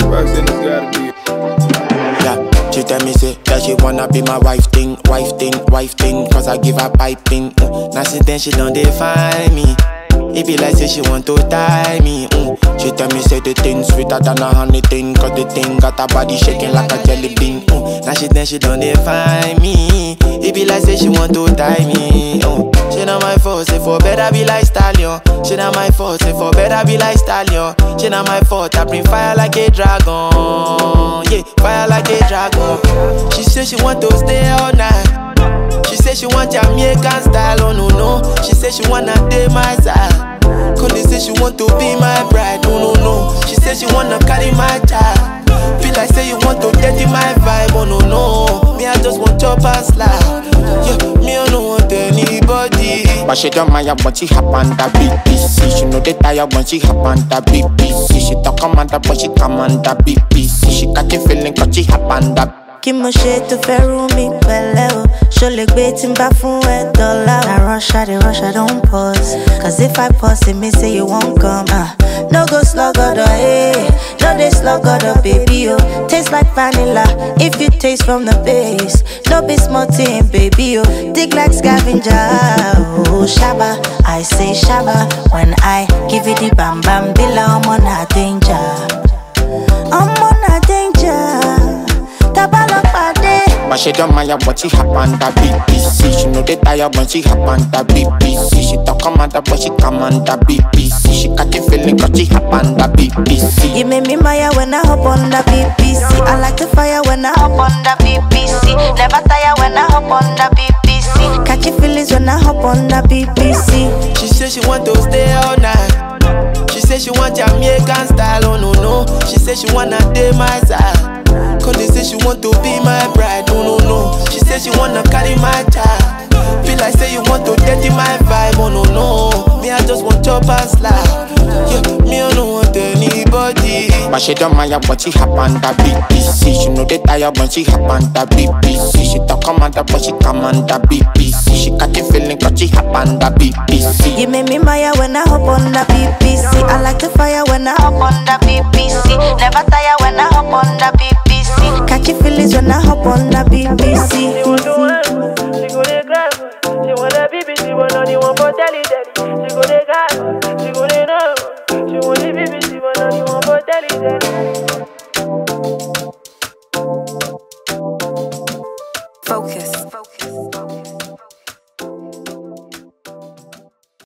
Roxanne, it's gotta be. Yeah, she tell me say that she wanna be my wife thing, wife thing, wife thing. Cause I give her piping. Mm. Now since then she done define me. It be like say she want to tie me. Mm. She tell me say the thing sweeter than a honey thing. Cause the thing got her body shaking like a jelly bean. Mm. Now she then she done define me. It be like say she want to tie me. Mm. She not my fault, say for better be like stallion. She not my fault, say for better be like stallion. She not my fault, I bring fire like a dragon. Yeah, fire like a dragon. She say she want to stay all night. She say she want Jamaican style, oh no no. She say she wanna date my side. Conde say she want to be my bride, oh no no. She say she wanna carry my child. Feel like say you want to dirty my vibe, oh no no. Me I just want chop and slide. Yeah, me I don't want anybody. But she don't mind when she hop on the BBC. She know they tired when she hop on the BBC. She talk commander but she come on the BBC. She got the feeling cause she hop on the kí mo ṣe tó fẹ́ rú mi pẹ̀lẹ́ o ṣo lè gbé tí n bá fún ẹ dọ́là o. na rush i dey rush i don pause cause if i pause it mean say you wan come. Uh, no go sluggodo eh no dey sluggodo baby o taste like vanilla if you taste from the base no be small thing baby o dig like scavenger o shaba i say shaba when i give you the bam bam bila ọmọ na danger ọmọ na danger. But she don't mind when she hop on the BBC. She know they tired when she hop on the BBC. She talk commander but she come on the BBC. She got the feeling cause she hop on the BBC. You make me maya when I hop on the BBC. I like the fire when I hop on the BBC. Never tire when I hop on the BBC. Catchy feelings when I hop on the BBC. She say she want to stay all night. She say she want Jamaican style, oh no no. She say she wanna date my side. Cause they say she want to be my bride, oh no no. She say she wanna carry my child. Feel like say you want to dirty my vibe, oh no no. Me I just want chop and slide. Yeah, me I don't want anybody. But she don't mind when she hop on the BBC. She know they tired when she hop on the BBC. She talk commander but she come on the BBC. She got the feeling cause she hop on the BBC. You make me maya when I hop on the BBC. I like the fire when I hop on the BBC. Never tire when I hop on the BBC. Catchy feelings when I hop on the BBC.